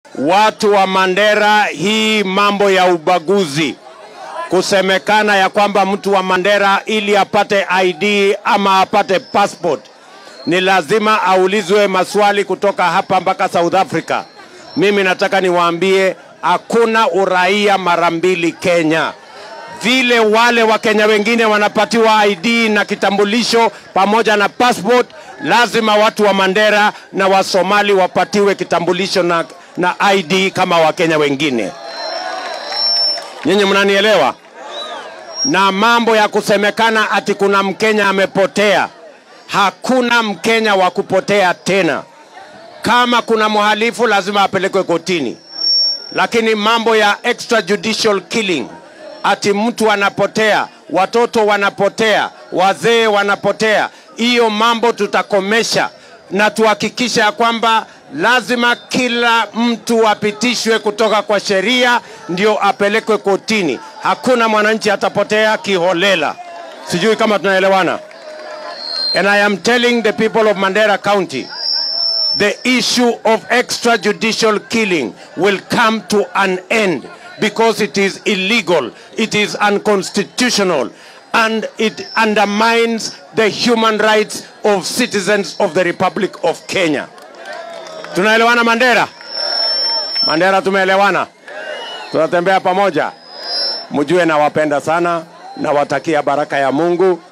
watu wa Mandera, hii mambo ya ubaguzi, kusemekana ya kwamba mtu wa Mandera ili apate ID ama apate passport ni lazima aulizwe maswali kutoka hapa mpaka South Africa. Mimi nataka niwaambie hakuna uraia mara mbili Kenya. Vile wale Wakenya wengine wanapatiwa ID na kitambulisho pamoja na passport, lazima watu wa Mandera na Wasomali wapatiwe kitambulisho na, na ID kama Wakenya wengine. Nyinyi mnanielewa? Na mambo ya kusemekana ati kuna Mkenya amepotea, hakuna Mkenya wa kupotea tena. Kama kuna mhalifu lazima apelekwe kotini, lakini mambo ya extrajudicial killing, ati mtu anapotea, watoto wanapotea, wazee wanapotea, hiyo mambo tutakomesha na tuhakikisha ya kwamba lazima kila mtu apitishwe kutoka kwa sheria ndio apelekwe kotini. Hakuna mwananchi atapotea kiholela. Sijui kama tunaelewana. And I am telling the people of Mandera County, the issue of extrajudicial killing will come to an end because it is illegal, it is unconstitutional, and it undermines the human rights of citizens of the Republic of Kenya. Tunaelewana Mandera? Mandera tumeelewana? Tunatembea pamoja. Mjue nawapenda sana, nawatakia baraka ya Mungu